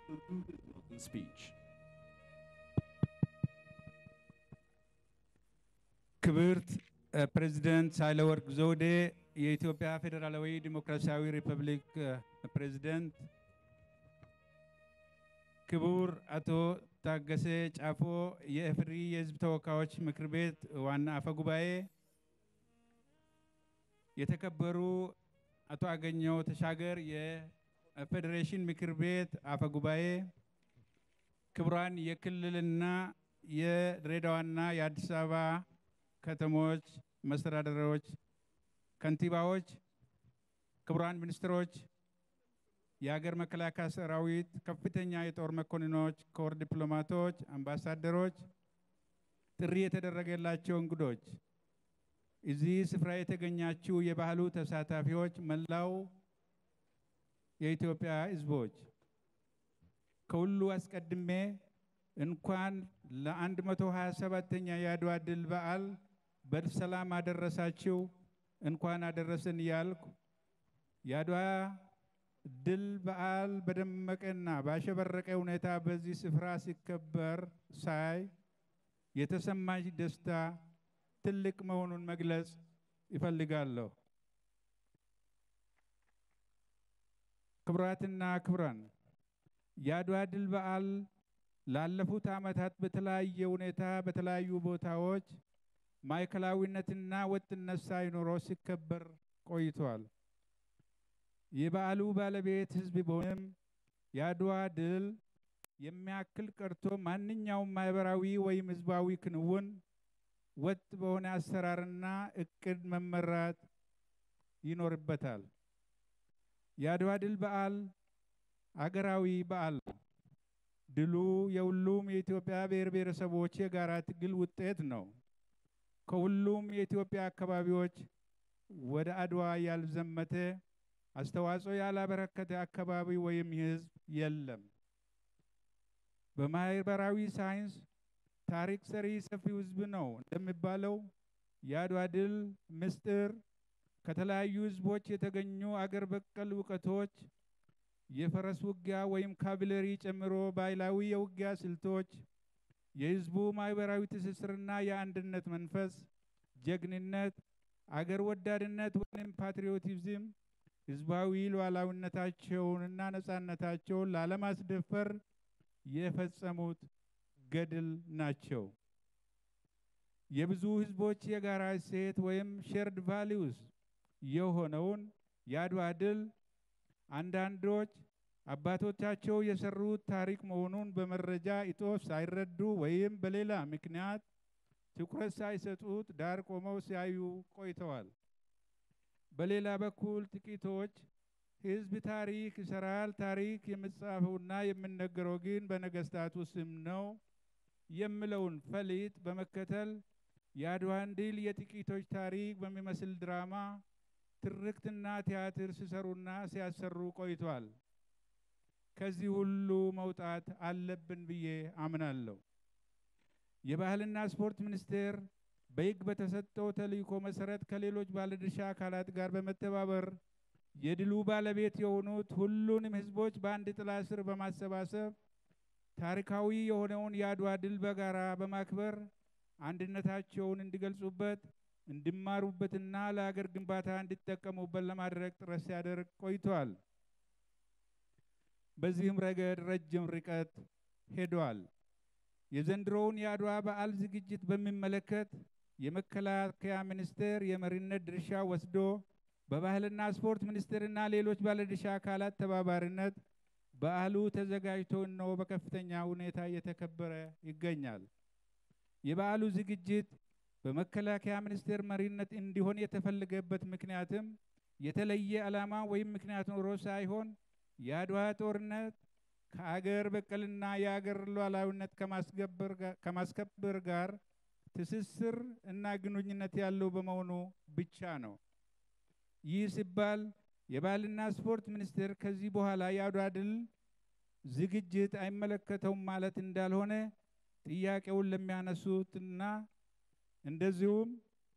to do his welcome speech. ክብርት ፕሬዚደንት ሳህለወርቅ ዘውዴ የኢትዮጵያ ፌዴራላዊ ዲሞክራሲያዊ ሪፐብሊክ ፕሬዚደንት፣ ክቡር አቶ ታገሰ ጫፎ የኢፌዴሪ የሕዝብ ተወካዮች ምክር ቤት ዋና አፈ ጉባኤ፣ የተከበሩ አቶ አገኘው ተሻገር የፌዴሬሽን ምክር ቤት አፈ ጉባኤ፣ ክቡራን የክልልና የድሬዳዋና የአዲስ አበባ ከተሞች መስተዳደሮች፣ ከንቲባዎች፣ ክቡራን ሚኒስትሮች፣ የሀገር መከላከያ ሰራዊት ከፍተኛ የጦር መኮንኖች፣ ኮር ዲፕሎማቶች፣ አምባሳደሮች፣ ጥሪ የተደረገላቸው እንግዶች፣ እዚህ ስፍራ የተገኛችሁ የባህሉ ተሳታፊዎች፣ መላው የኢትዮጵያ ሕዝቦች ከሁሉ አስቀድሜ እንኳን ለ127ኛ የአድዋ ድል በዓል በሰላም አደረሳችሁ፣ እንኳን አደረሰን እያልኩ የአድዋ ድል በዓል በደመቀና ባሸበረቀ ሁኔታ በዚህ ስፍራ ሲከበር ሳይ የተሰማኝ ደስታ ትልቅ መሆኑን መግለጽ ይፈልጋለሁ። ክቡራትና ክቡራን የአድዋ ድል በዓል ላለፉት ዓመታት በተለያየ ሁኔታ በተለያዩ ቦታዎች ማዕከላዊነትና ወጥነት ሳይኖረው ሲከበር ቆይቷል። የበዓሉ ባለቤት ሕዝብ ቢሆንም የአድዋ ድል የሚያክል ቀርቶ ማንኛውም ማህበራዊ ወይም ሕዝባዊ ክንውን ወጥ በሆነ አሰራርና እቅድ መመራት ይኖርበታል። የአድዋ ድል በዓል አገራዊ በዓል ነው። ድሉ የሁሉም የኢትዮጵያ ብሔር ብሔረሰቦች የጋራ ትግል ውጤት ነው። ከሁሉም የኢትዮጵያ አካባቢዎች ወደ አድዋ ያልዘመተ አስተዋጽኦ ያላበረከተ አካባቢ ወይም ህዝብ የለም። በማህበራዊ ሳይንስ ታሪክ ሰሪ ሰፊው ህዝብ ነው እንደሚባለው የአድዋ ድል ምስጢር ከተለያዩ ህዝቦች የተገኙ አገር በቀል እውቀቶች የፈረስ ውጊያ ወይም ካቢለሪ ጨምሮ ባህላዊ የውጊያ ስልቶች፣ የህዝቡ ማህበራዊ ትስስርና የአንድነት መንፈስ፣ ጀግንነት፣ አገር ወዳድነት ወይም ፓትሪዮቲዝም ህዝባዊ ሉዓላዊነታቸውንና ነጻነታቸውን ላለማስደፈር የፈጸሙት ገድል ናቸው። የብዙ ህዝቦች የጋራ እሴት ወይም ሼርድ ቫሊዩስ የሆነውን የአድዋ ድል አንዳንዶች አባቶቻቸው የሰሩት ታሪክ መሆኑን በመረጃ እጦት ሳይረዱ ወይም በሌላ ምክንያት ትኩረት ሳይሰጡት ዳር ቆመው ሲያዩ ቆይተዋል። በሌላ በኩል ጥቂቶች ህዝብ ታሪክ ይሰራል፣ ታሪክ የሚጻፈውና የሚነገረው ግን በነገስታቱ ስም ነው የሚለውን ፈሊጥ በመከተል የአድዋን ድል የጥቂቶች ታሪክ በሚመስል ድራማ ትርክትና ቲያትር ሲሰሩና ሲያሰሩ ቆይቷል። ከዚህ ሁሉ መውጣት አለብን ብዬ አምናለሁ። የባህልና ስፖርት ሚኒስቴር በሕግ በተሰጠው ተልዕኮ መሰረት ከሌሎች ባለድርሻ አካላት ጋር በመተባበር የድሉ ባለቤት የሆኑት ሁሉንም ህዝቦች በአንድ ጥላ ስር በማሰባሰብ ታሪካዊ የሆነውን የአድዋ ድል በጋራ በማክበር አንድነታቸውን እንዲገልጹበት እንዲማሩበትና ለሀገር ግንባታ እንዲጠቀሙበት ለማድረግ ጥረት ሲያደርግ ቆይቷል። በዚህም ረገድ ረጅም ርቀት ሄዷል። የዘንድሮውን የአድዋ በዓል ዝግጅት በሚመለከት የመከላከያ ሚኒስቴር የመሪነት ድርሻ ወስዶ በባህልና ስፖርት ሚኒስቴርና ሌሎች ባለድርሻ አካላት ተባባሪነት በዓሉ ተዘጋጅቶ እነሆ በከፍተኛ ሁኔታ እየተከበረ ይገኛል። የበዓሉ ዝግጅት በመከላከያ ሚኒስቴር መሪነት እንዲሆን የተፈለገበት ምክንያትም የተለየ ዓላማ ወይም ምክንያት ኖሮ ሳይሆን የአድዋ ጦርነት ከአገር በቀልና የአገር ሉዓላዊነት ከማስከበር ጋር ትስስር እና ግንኙነት ያለው በመሆኑ ብቻ ነው። ይህ ሲባል የባህልና ስፖርት ሚኒስቴር ከዚህ በኋላ የአድዋ ድል ዝግጅት አይመለከተውም ማለት እንዳልሆነ ጥያቄውን ለሚያነሱትና እንደዚሁም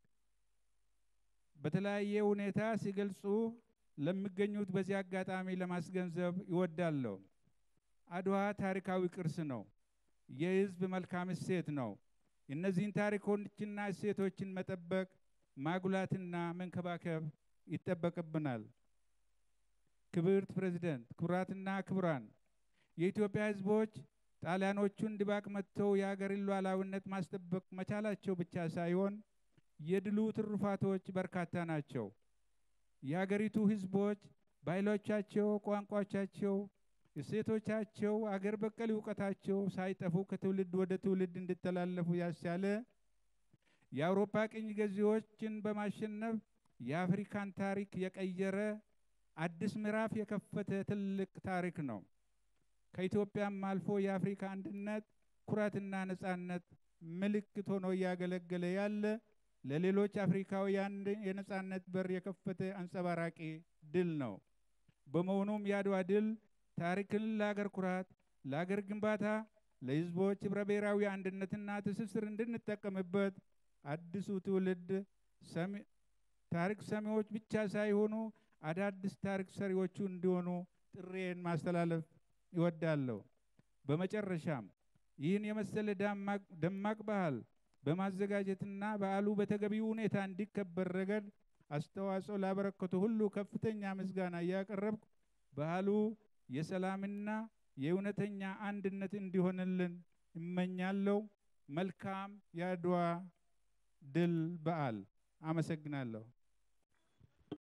በተለያየ ሁኔታ ሲገልጹ ለሚገኙት በዚህ አጋጣሚ ለማስገንዘብ ይወዳለሁ። አድዋ ታሪካዊ ቅርስ ነው። የህዝብ መልካም እሴት ነው። እነዚህን ታሪኮችና እሴቶችን መጠበቅ ማጉላትና መንከባከብ ይጠበቅብናል። ክብርት ፕሬዝደንት፣ ክቡራትና ክቡራን፣ የኢትዮጵያ ህዝቦች ጣሊያኖቹን ድባቅ መጥተው የሀገርን ሉዓላዊነት ማስጠበቅ መቻላቸው ብቻ ሳይሆን የድሉ ትሩፋቶች በርካታ ናቸው። የሀገሪቱ ህዝቦች ባህሎቻቸው፣ ቋንቋቻቸው፣ እሴቶቻቸው፣ አገር በቀል እውቀታቸው ሳይጠፉ ከትውልድ ወደ ትውልድ እንዲተላለፉ ያስቻለ የአውሮፓ ቅኝ ገዢዎችን በማሸነፍ የአፍሪካን ታሪክ የቀየረ አዲስ ምዕራፍ የከፈተ ትልቅ ታሪክ ነው። ከኢትዮጵያም አልፎ የአፍሪካ አንድነት ኩራትና ነጻነት ምልክት ሆኖ እያገለገለ ያለ ለሌሎች አፍሪካውያን የነጻነት በር የከፈተ አንጸባራቂ ድል ነው። በመሆኑም የአድዋ ድል ታሪክን ለአገር ኩራት፣ ለአገር ግንባታ፣ ለህዝቦች ህብረ ብሔራዊ አንድነትና ትስስር እንድንጠቀምበት አዲሱ ትውልድ ታሪክ ሰሚዎች ብቻ ሳይሆኑ አዳዲስ ታሪክ ሰሪዎቹ እንዲሆኑ ጥሬን ማስተላለፍ ይወዳለሁ። በመጨረሻም ይህን የመሰለ ደማቅ ባህል በማዘጋጀትና በዓሉ በተገቢው ሁኔታ እንዲከበር ረገድ አስተዋጽኦ ላበረከቱ ሁሉ ከፍተኛ ምስጋና እያቀረብኩ ባህሉ የሰላምና የእውነተኛ አንድነት እንዲሆንልን እመኛለሁ። መልካም የአድዋ ድል በዓል። አመሰግናለሁ።